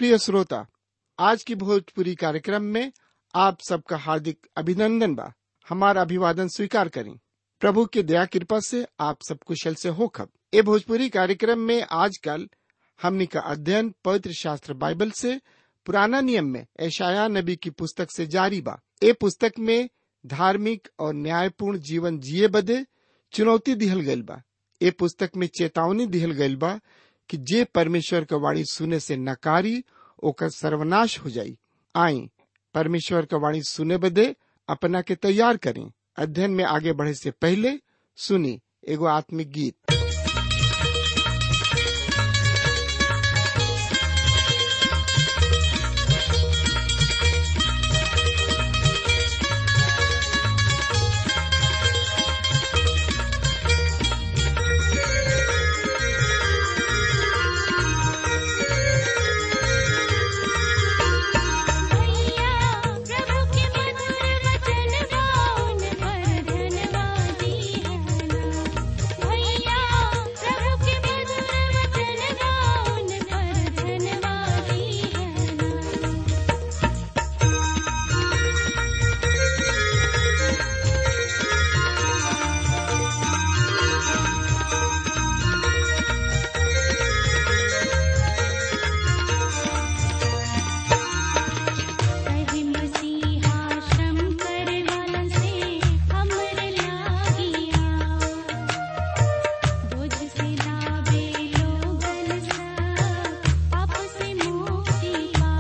प्रिय श्रोता आज की भोजपुरी कार्यक्रम में आप सबका हार्दिक अभिनंदन बा हमारा अभिवादन स्वीकार करें प्रभु की दया कृपा से आप सब कुशल से हो खब ए भोजपुरी कार्यक्रम में आजकल हमनी का अध्ययन पवित्र शास्त्र बाइबल से पुराना नियम में ऐशाया नबी की पुस्तक से जारी बा ए पुस्तक में धार्मिक और न्यायपूर्ण जीवन जिए बदे चुनौती दिहल गइल बा ए पुस्तक में चेतावनी दिहल गइल बा कि जे परमेश्वर का वाणी सुने से नकारी ओकर सर्वनाश हो जाई आई परमेश्वर का वाणी सुने बदे अपना के तैयार करें अध्ययन में आगे बढ़े से पहले सुनी एगो आत्मिक गीत भैया प्रभु के मधुर वचन गाऊं पर धन्यवादी है भैया प्रभु के मधुर वचन गाऊं पर धन्यवादी है कही मसीहा श्रम करवाला से हमर लागिया बोझ से लावे लोगन सा पाप से मुक्ति पा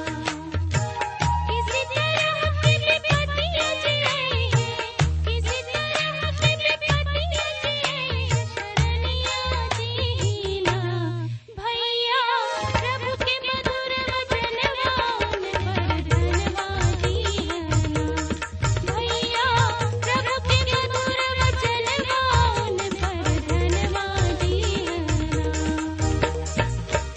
किसी तरह अपने पतिया जिए किसी तरह अपने पतिया जिए शरणिया जीना भैया प्रभु के मधुर वचन गाऊं पर धन्यवादी है भैया प्रभु के मधुर वचन गाऊं पर धन्यवादी है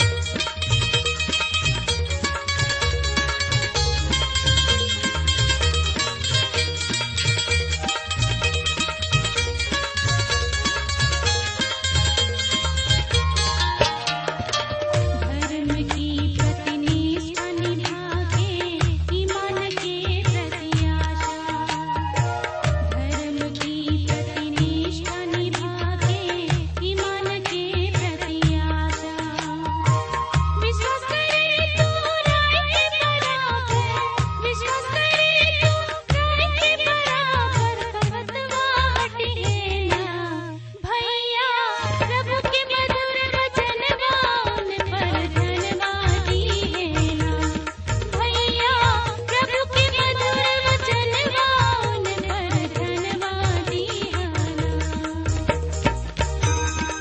धर्म की प्रतिनिष्ठा निभाके ईमान के प्रति आशा धर्म की प्रतिनिष्ठा निभाके ईमान के प्रति आशा विश्वास करे तू राय के बराबर विश्वास करे तू राय के बराबर भगतवा हटे ना भैया प्रभु के मधुर वचन गाऊं पर धन्यवादी है ना भैया प्रभु के मधुर वचन गाऊं पर धन्यवादी है ना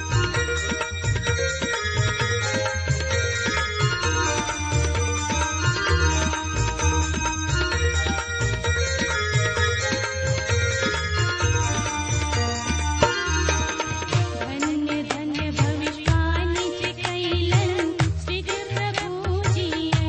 धन्य धन्य भविष्यवाणी जे कैलन शीघ्र प्रभु जी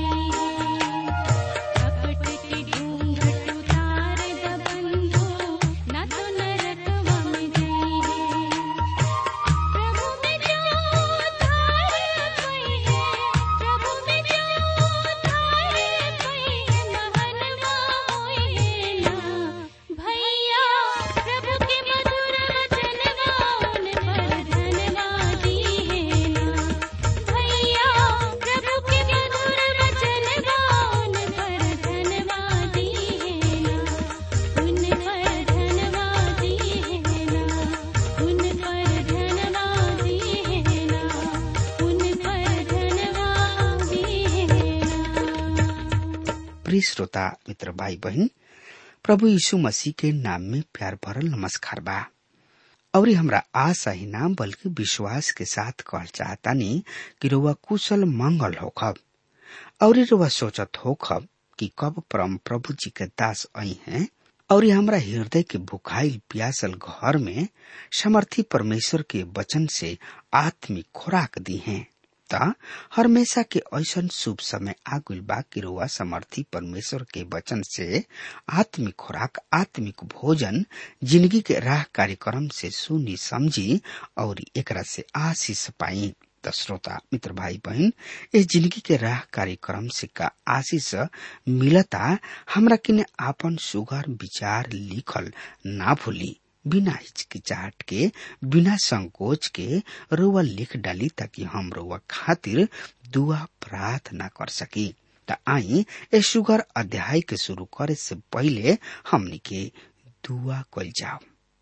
कपट के घूंघट उतार द बंधु न तो नरकवा में जाइए प्रभु में जो धार कोई है प्रभु में जो धार कोई है महनवा होए ना भैया प्रभु के मधुर वचन गाऊं पर धन्यवादी है ना भैया प्रभु के मधुर वचन गाऊं पर धन्यवादी है ना उन पर धन्यवादी है ना उन पर धन्यवादी है ना उन पर धन्यवादी है ना प्रिय श्रोता मित्र भाई बहन प्रभु यीशु मसीह के नाम में प्यार भरल नमस्कार बा और हमरा आशा ही नाम बल्कि विश्वास के साथ कहल चाहतानी कि रुआ कुशल मंगल होखब और रुआ सोचत होखब कि कब परम प्रभु जी के दास आई हैं और हमरा हृदय के भुखाइल प्यासल घर में समर्थी परमेश्वर के वचन से आत्मिक खुराक दी हैं त हमेशा के ऐसन शुभ समय आगुल बा कि रुआ समर्थी परमेश्वर के वचन से आत्मिक खुराक आत्मिक भोजन जिंदगी के राह कार्यक्रम से सुनी समझी और एकरा से आशीष पाई त श्रोता मित्र भाई बहन इस जिंदगी के राह कार्यक्रम से का आशीष मिलता हमरा किने आपन सुगर विचार लिखल ना भूली बिना हिचकिचाहट के बिना संकोच के रुआ लिख डाली ताकि हम रुआ खातिर दुआ प्रार्थना कर सकी त आई ए सुगर अध्याय के शुरू करे से पहले हमनी के दुआ कल जाओ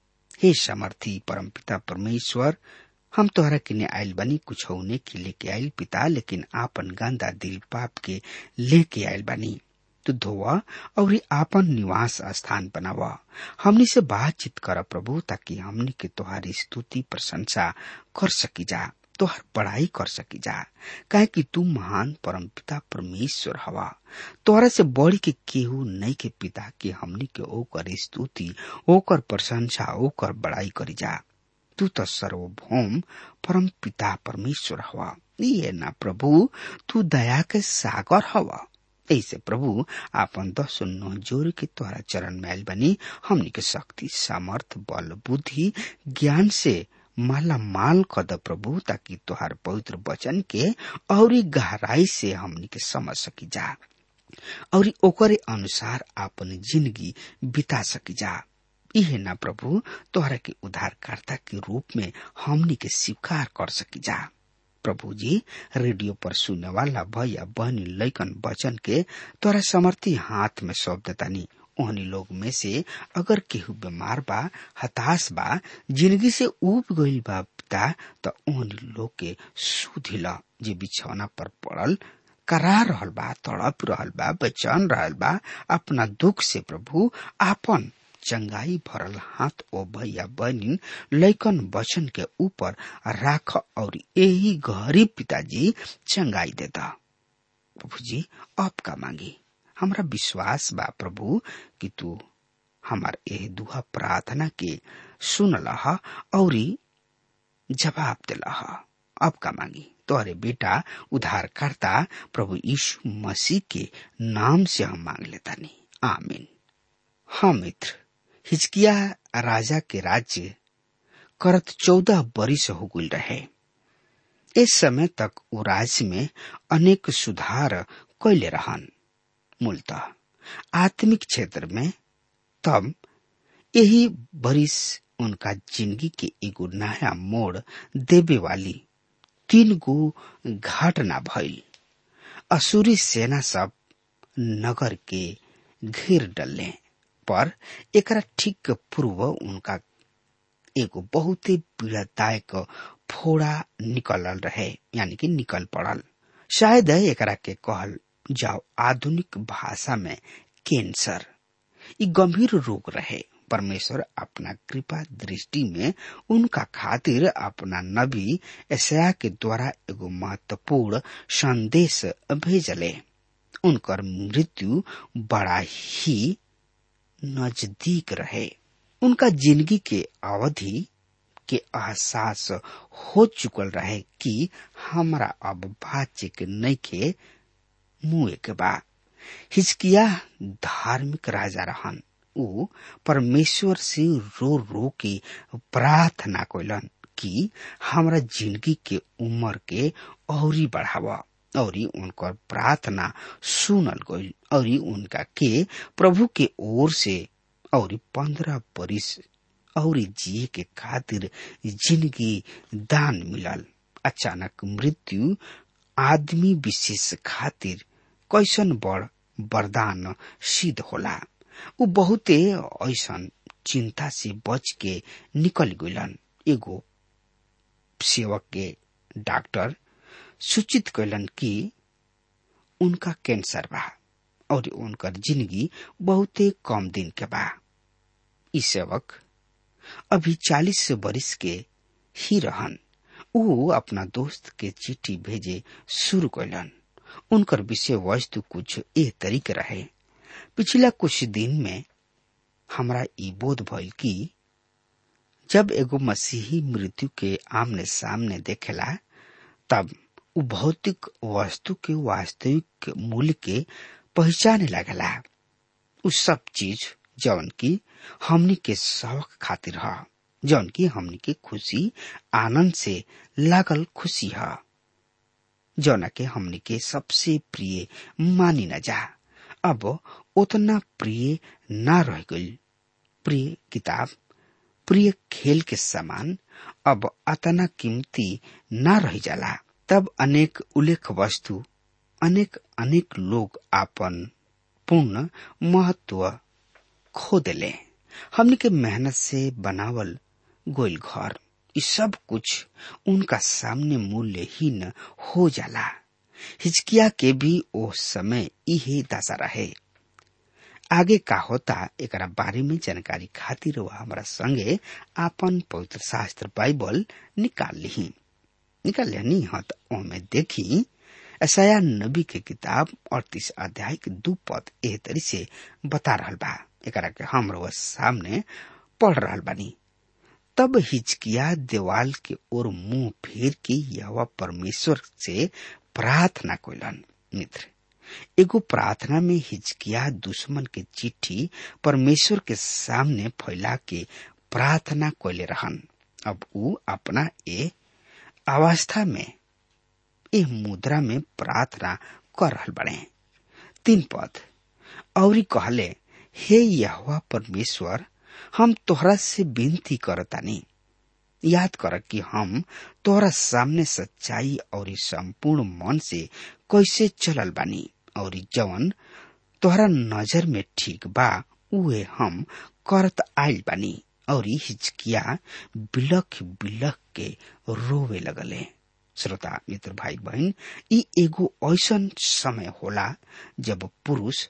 हे समर्थी परमपिता परमेश्वर हम तोहरा किने आयल बनी कुछ होने के लेके आयल पिता लेकिन आपन गंदा दिल पाप के लेके आयल बनी तू धोवा और आपन निवास स्थान बनावा हमनी से बातचीत कर प्रभु ताकि हमनी के तोहारी स्तुति प्रशंसा कर सकी जा तोहर पढ़ाई कर सकी जा काहे कि तू महान परम पिता परमेश्वर हवा तोहरा से बढ़ के केहू नहीं के पिता के हमनी के ओकर स्तुति ओकर प्रशंसा ओकर बड़ाई करी जा तू तो सर्वभौम परम पिता परमेश्वर हवा ये ना प्रभु तू दया के सागर हवा ऐसे प्रभु आपन दस नौ जोर के तोहरा चरण मैल बनी हमनी के शक्ति सामर्थ बल बुद्धि ज्ञान से माला माल कद प्रभु ताकि तोहार पवित्र वचन के और गहराई से हमनी के समझ सकी जा और ओकरे अनुसार आपन जिंदगी बिता सकी जा इहे ना प्रभु तोहरा के उद्धारकर्ता के रूप में हमनी के स्वीकार कर सकी जा प्रभु जी रेडियो पर सुनने वाला भैया बहनी लैकन वचन के तोरा समर्थी हाथ में सौंप देतानी ओहनी लोग में से अगर केहू बीमार बा हताश बा जिंदगी से उब गईल बा पिता त ओहनी लोग के सुधिल जे बिछौना पर पड़ल करा रहल बा तड़प रहल बा बेचैन रहल बा अपना दुख से प्रभु आपन चंगाई भरल हाथ ओ भैया बहनी लैकन वचन के ऊपर राख और यही घरी पिताजी चंगाई देता प्रभु जी अब का मांगी हमरा विश्वास बा प्रभु कि तू हमार एह दुआ प्रार्थना के सुनलह और जवाब दिलह अब का मांगी तोहरे बेटा उद्धारकर्ता प्रभु यीशु मसीह के नाम से हम मांग लेता नहीं आमीन हाँ मित्र हिचकिया राजा के राज्य करत चौदह बरिस हो गई रहे इस समय तक वो राज्य में अनेक सुधार कैले रहन मूलतः आत्मिक क्षेत्र में तब यही बरिस उनका जिंदगी के एगो नया मोड़ देवे वाली तीन गो घटना भइल असुरी सेना सब नगर के घेर डले पर एकरा ठीक पूर्व उनका एगो बहुत ही पीड़ादायक फोड़ा निकलल रहे यानी कि निकल पड़ल शायद एकरा के कहल जाओ आधुनिक भाषा में कैंसर ई गंभीर रोग रहे परमेश्वर अपना कृपा दृष्टि में उनका खातिर अपना नबी ऐसा के द्वारा एगो महत्वपूर्ण संदेश भेजले उनकर मृत्यु बड़ा ही नजदीक रहे उनका जिंदगी के अवधि के एहसास हो चुकल रहे कि हमरा अब बाचे के नहीं के मुए के बा हिचकिया धार्मिक राजा रहन ऊ परमेश्वर से रो रो के प्रार्थना कैलन कि हमरा जिंदगी के उम्र के औरी बढ़ावा और उनकर प्रार्थना सुनल गई और उनका के प्रभु के ओर से और पंद्रह बरिस और जिए के खातिर जिंदगी दान मिलल अचानक मृत्यु आदमी विशेष खातिर कैसन बड़ वरदान सिद्ध होला उ बहुते ऐसन चिंता से बच के निकल गइलन एगो सेवक के डॉक्टर सूचित कैलन कि उनका कैंसर बा और उनकर जिंदगी बहुते कम दिन के बा ई सेवक अभी चालीस बरिस के ही रहन ऊ अपना दोस्त के चिट्ठी भेजे शुरू कैलन उनकर विषय वस्तु कुछ ए तरीके रहे पिछला कुछ दिन में हमरा ई बोध भइल कि जब एगो मसीही मृत्यु के आमने सामने देखेला तब उ भौतिक वस्तु के वास्तविक मूल्य के पहचाने लगला उ सब चीज जौन की हमनी के शौक खातिर ह जौन की हमनी के खुशी आनंद से लागल खुशी ह जौना के हमनी के सबसे प्रिय मानी न जा अब उतना प्रिय ना रह गई प्रिय किताब प्रिय खेल के समान अब अतना कीमती ना रह जाला तब अनेक उल्लेख वस्तु अनेक अनेक लोग आपन पूर्ण महत्व खो देले हमनी के मेहनत से बनावल गोल घर ये सब कुछ उनका सामने मूल्यहीन हो जाला हिचकिया के भी ओ समय इहे दशा रहे आगे का होता एकरा बारे में जानकारी खातिर वह हमारा संगे आपन पवित्र शास्त्र बाइबल निकाल ली निकाल लेनी हाँ तो ओमे देखी ऐसाया नबी के किताब अड़तीस अध्याय के दू पद एह तरी से बता रहल बा एकरा के हम रउआ सामने पढ़ रहल बानी तब हिचकिया देवाल के ओर मुंह फेर के यह परमेश्वर से प्रार्थना कोलन मित्र एगो प्रार्थना में हिचकिया दुश्मन के चिट्ठी परमेश्वर के सामने फैला के प्रार्थना कोले रहन अब ऊ अपना ए अवस्था में ए मुद्रा में प्रार्थना कर रहल बड़े तीन पद और कहले हे यहोवा परमेश्वर हम तोहरा से विनती करतानी याद कर कि हम तोहरा सामने सच्चाई और संपूर्ण मन से कैसे चलल बानी और जवन तोहरा नजर में ठीक बा उहे हम करत आइल बानी और हिचकिया बिलख बिलख के रोवे लगले श्रोता मित्र भाई बहन ई एगो ऐसन समय होला जब पुरुष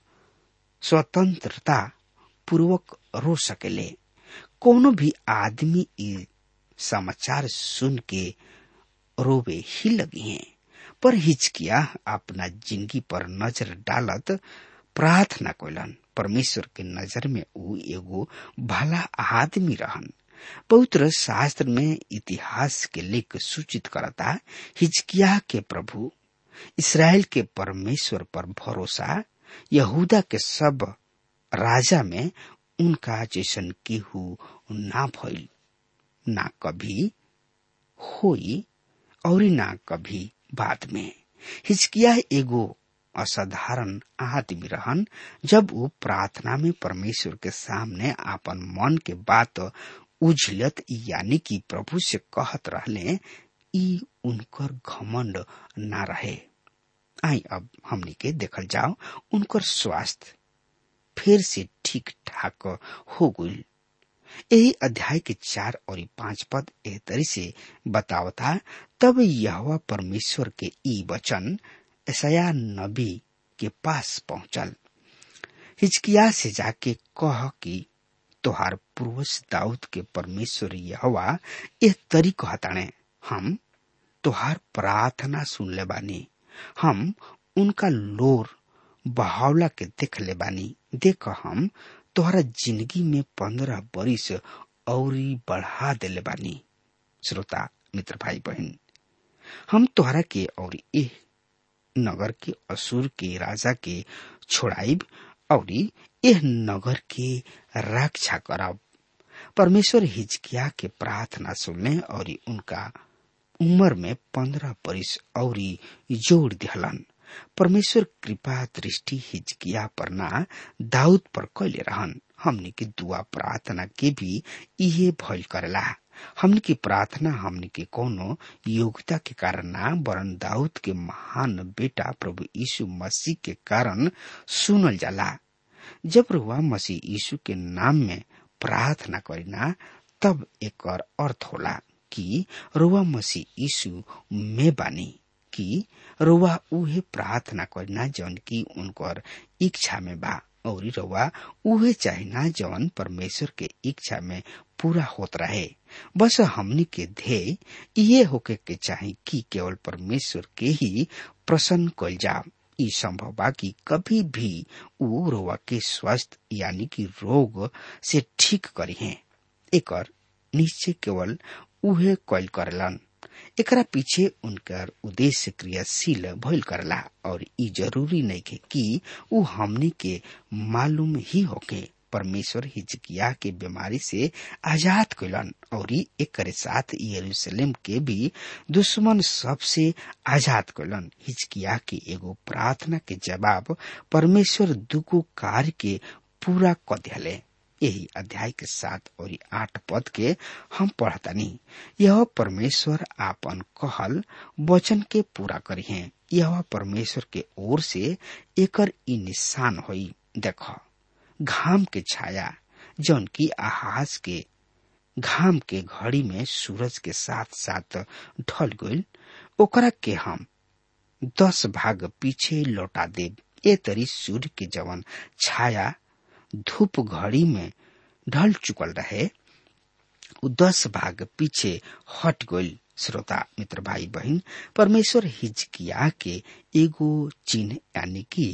स्वतंत्रता पूर्वक रो सकेले कोनो भी आदमी ई समाचार सुन के रोवे ही लगी हैं पर हिचकिया अपना जिंदगी पर नजर डालत प्रार्थना कोलन परमेश्वर के नजर में ऊ एगो भला आदमी रहन पवित्र शास्त्र में इतिहास के लेख सूचित करता हिचकिया के प्रभु इसराइल के परमेश्वर पर भरोसा यहूदा के सब राजा में उनका जैसन केहू ना भइल ना कभी होई और ना कभी बाद में हिचकिया एगो असाधारण आदमी रहन जब वो प्रार्थना में परमेश्वर के सामने आपन मन के बात उझलत यानी कि प्रभु से कहत रहले ई उनकर घमंड ना रहे आई अब हमनी के देखल जाओ उनकर स्वास्थ्य फिर से ठीक ठाक हो गई यही अध्याय के चार और पांच पद एह तरी से बतावता तब यह परमेश्वर के ई वचन ऐसा नबी के पास पहुंचल हिचकिया से जाके कह कि तोहार पूर्वज दाऊद के परमेश्वर यहवा एह तरी कहताणे हम तोहार प्रार्थना सुन ले बानी हम उनका लोर बहावला के देख ले बानी देख हम तोहरा जिंदगी में पंद्रह बरिस और बढ़ा देले बानी श्रोता मित्र भाई बहन हम तोहरा के और एह नगर के असुर के राजा के छोड़ाइब और एह नगर के रक्षा करब परमेश्वर हिजकिया के प्रार्थना सुनले और उनका उम्र में पंद्रह बरिस और जोड़ दिहलन परमेश्वर कृपा दृष्टि हिजकिया पर ना दाऊद पर कैले रहन हमनी के दुआ प्रार्थना के भी इहे भइल करेला हमनी की प्रार्थना हमनी के कोनो योग्यता के कारण ना वरन दाऊद के महान बेटा प्रभु यीशु मसीह के कारण सुनल जाला जब रुआ मसीह यीशु के नाम में प्रार्थना करिना तब एक अर्थ होला कि रुआ मसीह यीशु में बानी कि रुआ उहे प्रार्थना करिना जौन की उनकर इच्छा में बा और रउआ उहे चाहिना जौन परमेश्वर के इच्छा में पूरा होत रहे बस हमनी के ध्येय ये होके के चाही कि केवल परमेश्वर के ही प्रसन्न कल जा ई संभव बा कि कभी भी ऊ रोवा के स्वस्थ यानी कि रोग से ठीक करी है एकर निश्चय केवल उहे कैल करलन एकरा पीछे उनकर उद्देश्य क्रियाशील भइल करला और ई जरूरी नहीं के कि ऊ हमनी के मालूम ही होके परमेश्वर हिजकिया के बीमारी से आजाद कैलन और एक साथ यरूशलेम के भी दुश्मन सबसे आजाद कैलन हिजकिया के एगो प्रार्थना के जवाब परमेश्वर दुगो कार्य के पूरा क दिले यही अध्याय के सात और आठ पद के हम पढ़तानी यह परमेश्वर आपन कहल वचन के पूरा करी है यह परमेश्वर के ओर से एकर ई निशान होई देख घाम के छाया जौन की आहाज के घाम के घड़ी में सूरज के साथ साथ ढल गईल ओकरा के हम दस भाग पीछे लौटा देब ए तरी सूर्य के जवन छाया धूप घड़ी में ढल चुकल रहे उ दस भाग पीछे हट गईल श्रोता मित्र भाई बहन परमेश्वर हिजकिया के एगो चिन्ह यानी कि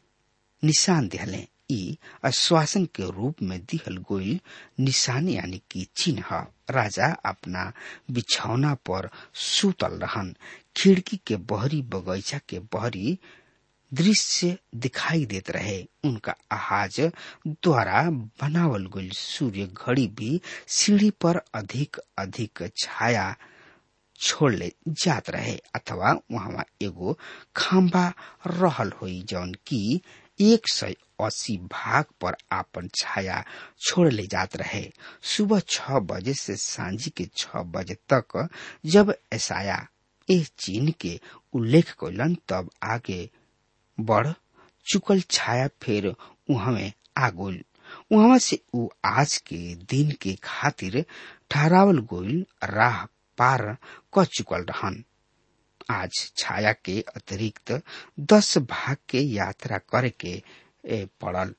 निशान दिहले ई आश्वासन के रूप में दिहल गोइल निशान यानी कि चिन्ह राजा अपना बिछौना पर सुतल रहन खिड़की के बहरी बगीचा के बहरी दृश्य दिखाई देत रहे उनका आहाज द्वारा बनावल गईल सूर्य घड़ी भी सीढ़ी पर अधिक अधिक छाया छोड़ले जात रहे अथवा वहां एगो खंभा रहल हुई जौन की एक सौ अस्सी भाग पर आपन छाया छोड़ ले जात रहे सुबह छह बजे से सांझी के छह बजे तक जब ऐसाया इस चीन के उल्लेख कैलन तब आगे बढ़ चुकल छाया फिर उहमे आगोल उहवा से उ आज के दिन के खातिर ठहरावल गोइल राह पार क चुकल रहन आज छाया के अतिरिक्त दस भाग के यात्रा करे के ए, पड़ल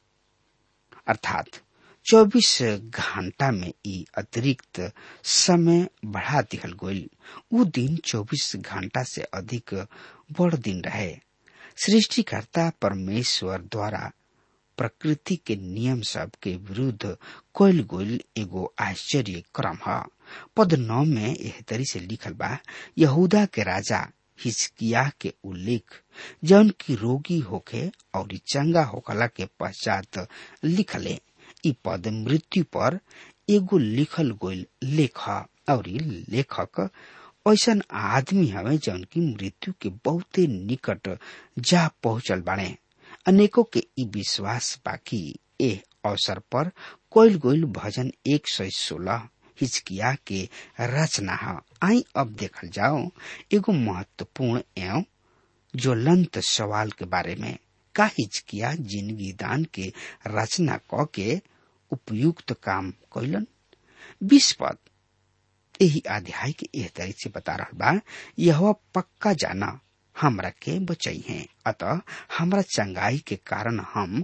अर्थात 24 घंटा में ई अतिरिक्त समय बढ़ा दिहल गईल उ दिन 24 घंटा से अधिक बड़ दिन रहे सृष्टिकर्ता परमेश्वर द्वारा प्रकृति के नियम सब के विरुद्ध कोयल गोल एगो आश्चर्य क्रम है पद नौ में एह तरी से लिखल बा यहूदा के राजा हिजकिया के उल्लेख जौन की रोगी होखे और चंगा होखला के पश्चात लिखले ई पद मृत्यु पर एगो लिखल गोल लेख और लेखक ऐसन आदमी हवे जौन की मृत्यु के बहुते निकट जा पहुंचल बाड़े अनेकों के ई विश्वास बाकी ए अवसर पर कोयल गोयल भजन एक सौ सोलह हिचकिया के रचना है आई अब देखल जाओ एगो महत्वपूर्ण एवं ज्वलंत सवाल के बारे में का हिचकिया जिंदगी दान के रचना क के उपयुक्त काम कैलन बीस पद यही अध्याय के एह तरह से बता रहा बा यह पक्का जाना हमरा के बचाई है अतः हमरा चंगाई के कारण हम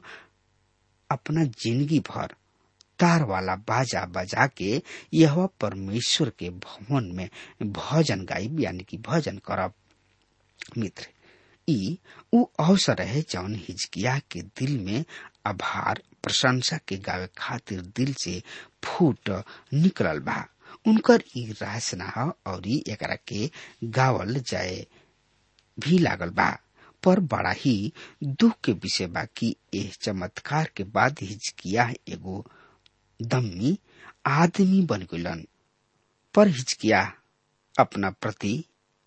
अपना जिंदगी भर तार वाला बाजा बजा के यह परमेश्वर के भवन में भजन गायब यानी कि भजन करब मित्र ई उ अवसर है जौन हिजकिया के दिल में आभार प्रशंसा के गावे खातिर दिल से फूट निकलल बा उनकर ई रचना ह और एकरा के गावल जाए भी लागल बा पर बड़ा ही दुख के विषय बा कि एह चमत्कार के बाद हिजकिया एगो दम्मी आदमी बन गलन पर हिचकिया अपना प्रति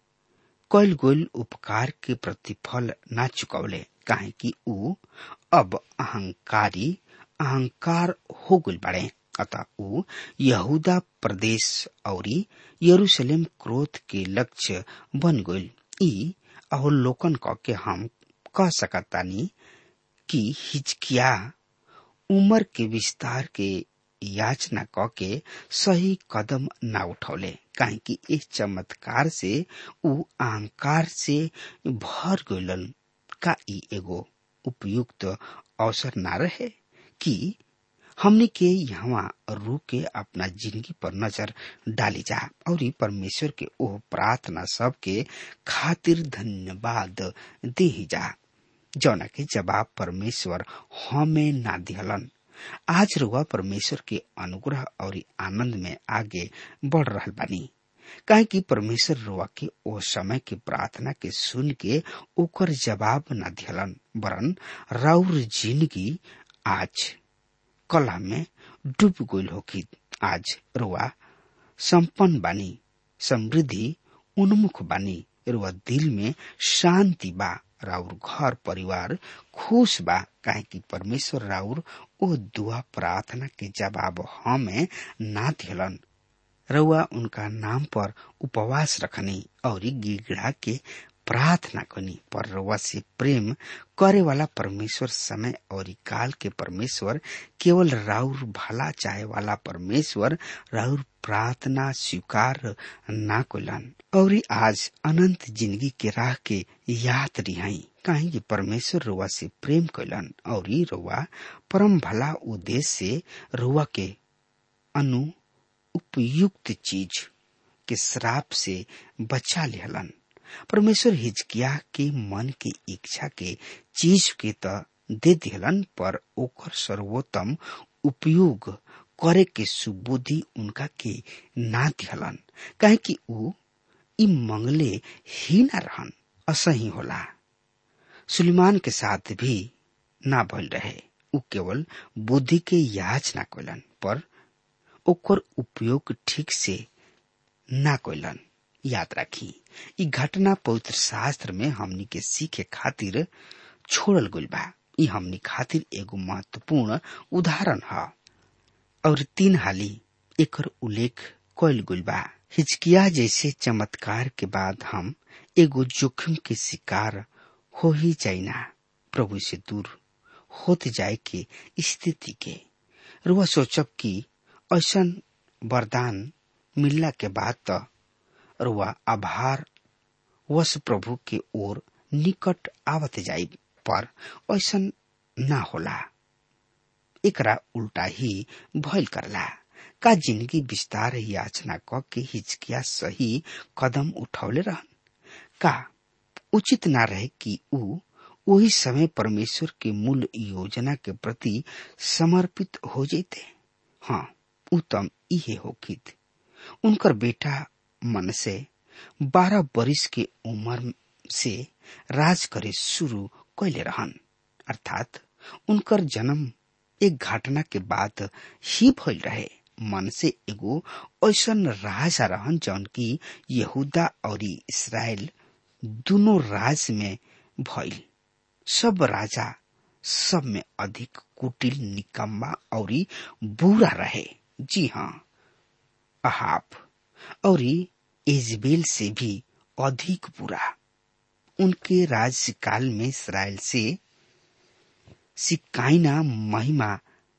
कैल गोल उपकार के प्रतिफल ना चुकौले काहे कि ऊ अब अहंकारी अहंकार हो गल बड़े अतः ऊ यहूदा प्रदेश और यरूशलेम क्रोध के लक्ष्य बन गईल ई अवलोकन क के हम कह सकतानी कि हिचकिया उम्र के विस्तार के याचना क के सही कदम ना उठौले काहे कि इस चमत्कार से उ अहंकार से भर गइलन का ई एगो उपयुक्त अवसर ना रहे कि हमने के यहाँ रू के अपना जिंदगी पर नजर डाली जा और परमेश्वर के ओह प्रार्थना सब के खातिर धन्यवाद दे जा जौना के जवाब परमेश्वर हमें ना दिहलन आज रुआ परमेश्वर के अनुग्रह और आनंद में आगे बढ़ रहा बानी काहे कि परमेश्वर रुआ के ओ समय के प्रार्थना के सुन के ओकर जवाब न दिहलन वरन राउर जिंदगी आज कला में डूब गईल होकी आज रुआ संपन्न बानी समृद्धि उन्मुख बानी रुआ दिल में शांति बा राउर घर परिवार खुश बा काहे कि परमेश्वर राउर ओ दुआ प्रार्थना के जवाब हमें ना दिलन रउआ उनका नाम पर उपवास रखनी और गिड़गिड़ा के प्रार्थना करनी पर रउआ से प्रेम करे वाला परमेश्वर समय और काल के परमेश्वर केवल राउर भला चाहे वाला परमेश्वर राउर प्रार्थना स्वीकार ना कोलन और आज अनंत जिंदगी के राह के याद रिहाई काहे कि परमेश्वर रुआ से प्रेम कैलन और रुआ परम भला उद्देश्य से रुआ के अनु उपयुक्त चीज के श्राप से बचा लेहलन परमेश्वर हिजकिया के मन के इच्छा के चीज के त दे दिहलन पर ओकर सर्वोत्तम उपयोग करे के सुबुद्धि उनका के ना दिहलन काहे कि ऊ ई मंगले ही ना रहन असही होला सुलेमान के साथ भी ना भइल रहे ऊ केवल बुद्धि के याचना कैलन पर ओकर उपयोग ठीक से ना कैलन याद राखी ई घटना पवित्र शास्त्र में हमनी के सीखे खातिर छोड़ल गइल बा ई हमनी खातिर एगो महत्वपूर्ण उदाहरण ह और तीन हाली एकर उल्लेख कइल गइल बा हिचकिया जैसे चमत्कार के बाद हम एगो जोखिम के शिकार हो ही जाइना प्रभु से दूर होत जाए के स्थिति के रुआ सोचब कि ऐसा वरदान मिलला के बाद त रुआ आभार वश प्रभु के ओर निकट आवत जाई पर ऐसा ना होला एकरा उल्टा ही भइल करला का जिंदगी विस्तार याचना क के हिचकिया सही कदम उठौले रहन का उचित ना रहे कि ऊ वही समय परमेश्वर के मूल योजना के प्रति समर्पित हो जैते हाँ उत्तम इहे होकित उनकर बेटा मन से बारह बरिस के उम्र से राज करे शुरू कैले रहन अर्थात उनकर जन्म एक घटना के बाद ही भइल रहे मन से एगो ऐसन राजा रहन जौन की यहूदा और इसराइल दोनों राज में भइल सब राजा सब में अधिक कुटिल निकम्मा और बुरा रहे जी हाँ अहाब और इजबेल से भी अधिक बुरा उनके राज्यकाल में इसराइल से सिकाइना महिमा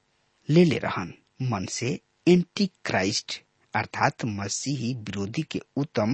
ले ले रहन मन से एंटी क्राइस्ट अर्थात मसीही विरोधी के उत्तम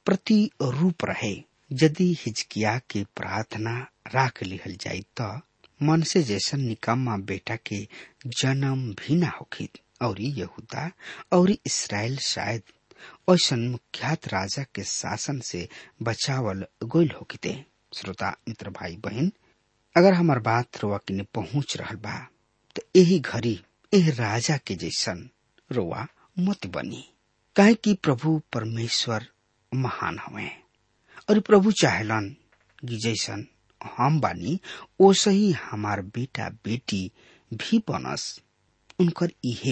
प्रतिरूप रहे यदि हिजकिया के प्रार्थना राख लिहल जाई त मन से जैसन निकम्मा बेटा के जन्म भी ना होखित और यहूदा और इसराइल शायद ऐसन मुख्यात राजा के शासन से बचावल गोल होकिते श्रोता मित्र भाई बहन अगर हमार बात रोआ किने पहुंच रहल बा तो यही घड़ी एह राजा के जैसन रोआ मत बनी काहे कि प्रभु परमेश्वर महान हवे और प्रभु चाहेलन कि जैसन हम बानी ओसे ही हमार बेटा बेटी भी बनस उनकर इहे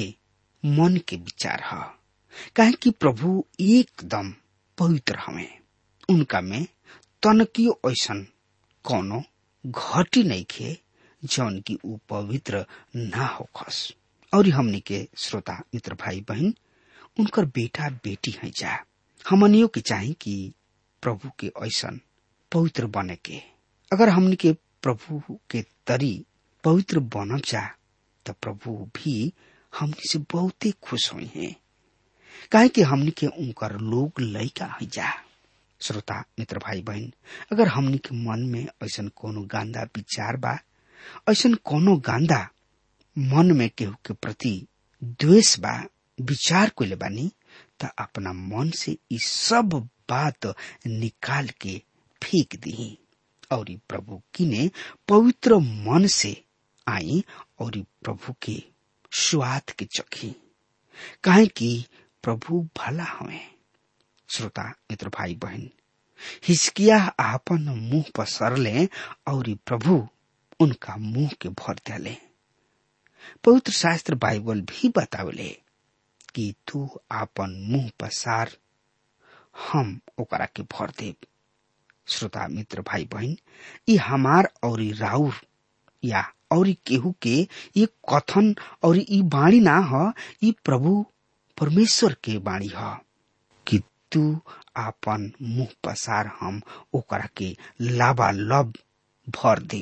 मन के विचार ह काहे कि प्रभु एकदम पवित्र हवे उनका में तनकियो ऐसन कोनो घटी नहीं खे जौन की ऊ पवित्र ना होखस और हमनी के श्रोता मित्र भाई बहन उनकर बेटा बेटी है जा हमनियों के चाहे कि प्रभु के ऐसन पवित्र बने के अगर हमनी के प्रभु के तरी पवित्र बनब जा तो प्रभु भी हमनी से बहुते खुश हुई हैं काहे कि हमनी के उनकर लोग लैका है जा श्रोता मित्र भाई बहन अगर हमनी के मन में ऐसन कोनो गांदा विचार बा ऐसन कोनो गांदा मन में केहू के प्रति द्वेष बा विचार कोले बानी त अपना मन से ई सब बात निकाल के फेंक दी और प्रभु किने पवित्र मन से आई और प्रभु के स्वाद के चखी काहे कि प्रभु भला हवे श्रोता मित्र भाई बहन हिचकिया आपन मुंह पसरले और प्रभु उनका मुंह के भर दिले पवित्र शास्त्र बाइबल भी बतावले कि तू आपन मुंह पसार हम ओकरा के भर देव श्रोता मित्र भाई बहन ये हमार और राउर या और केहू के ये कथन और ई बाणी ना ह ई प्रभु परमेश्वर के बाणी ह कि तू आपन मुंह पसार हम ओकरा के लाबा लब भर दे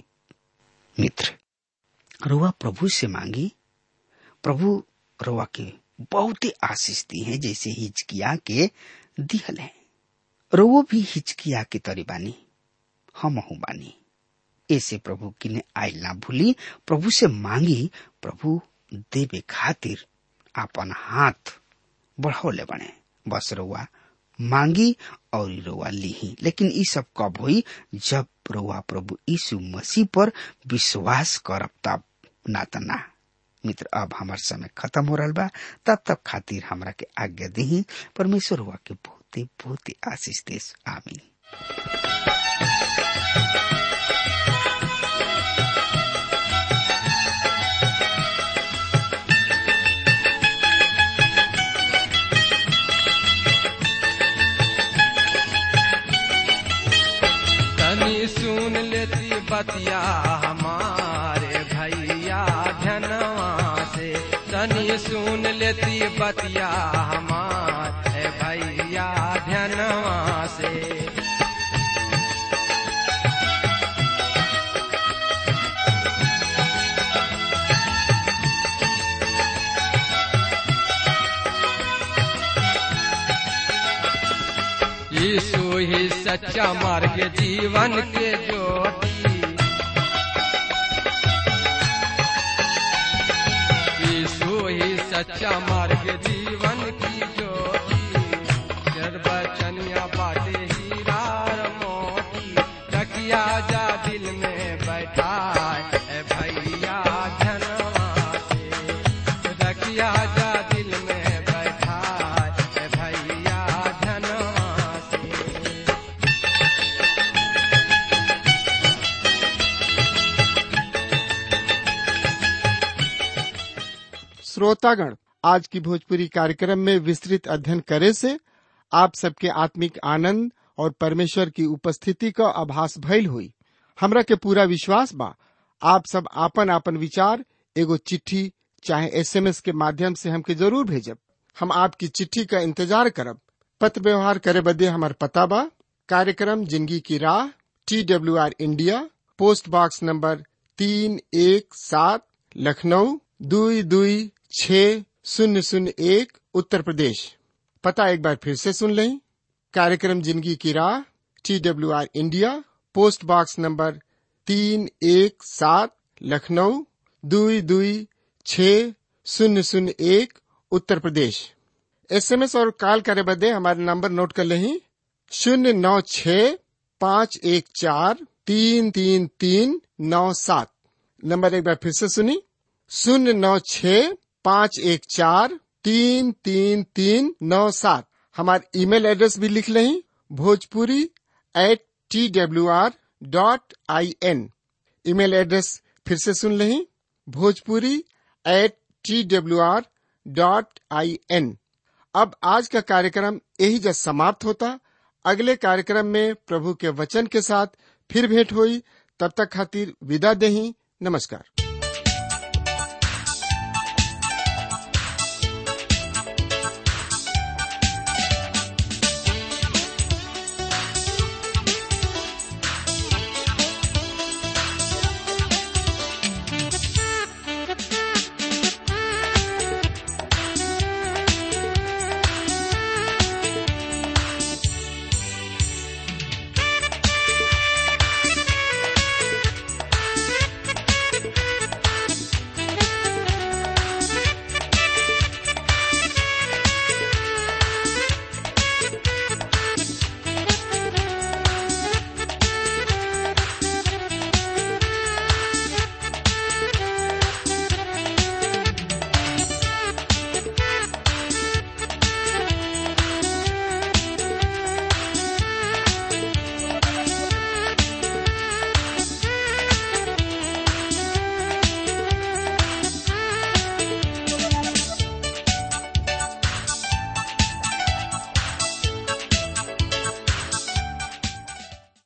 मित्र रुआ प्रभु से मांगी प्रभु रुआ के बहुत ही आशीष दी है जैसे हिचकिया के दिहल है रुओ भी हिचकिया के तरी बानी हम बानी ऐसे प्रभु किने आयल ना भूली प्रभु से मांगी प्रभु देवे खातिर आपन हाथ बढ़ौले बने बस रुआ मांगी और रुआ लीही लेकिन ई सब कब हुई जब रुआ प्रभु यीशु मसीह पर विश्वास करब तब ना त ना मित्र अब हमार समय खत्म हो रहा बा तब तक खातिर हमरा के आज्ञा दी परमेश्वर हुआ के बहुते बहुते आशीष देश आमीन तनी सुन लेती बतिया हमारे भैया धनवा से तनी सुन लेती बतिया हमारे भैया धनवा से यीशु ही सच्चा मार्ग जीवन के ज्योति यीशु ही सच्चा मार्ग जीवन की ज्योति निर्वचनिया बाटे हीरा और मोती रखिया जा दिल में बैठा ए भैया धनवा से रखिया जा दिल में बैठा ए भैया धनवा से श्रोतागण आज की भोजपुरी कार्यक्रम में विस्तृत अध्ययन करे से आप सबके आत्मिक आनंद और परमेश्वर की उपस्थिति का आभास भइल हुई हमरा के पूरा विश्वास बा आप सब आपन आपन विचार एगो चिट्ठी चाहे एसएमएस के माध्यम से हमके जरूर भेजब हम आपकी चिट्ठी का इंतजार करब पत्र व्यवहार करे बदे हमार पता बा कार्यक्रम जिंदगी की राह T W R India post box number तीन एक सात लखनऊ दुई दुई छ शून्य शून्य एक उत्तर प्रदेश पता एक बार फिर से सुन लें कार्यक्रम जिंदगी की राह T W R India post box number तीन एक सात लखनऊ दुई दुई छ शून्य शून्य एक उत्तर प्रदेश एसएमएस और कॉल करे बदे हमारे नंबर नोट कर लें शून्य नौ छ पाँच एक चार तीन तीन तीन नौ सात नंबर एक बार फिर से सुनी शून्य नौ छ पाँच एक चार तीन तीन तीन नौ सात हमारे ईमेल एड्रेस भी लिख लें Bhojpuri at T W R dot I N email address फिर से सुन लें Bhojpuri at T W R dot I N अब आज का कार्यक्रम यही जब समाप्त होता अगले कार्यक्रम में प्रभु के वचन के साथ फिर भेंट हुई तब तक खातिर विदा देही नमस्कार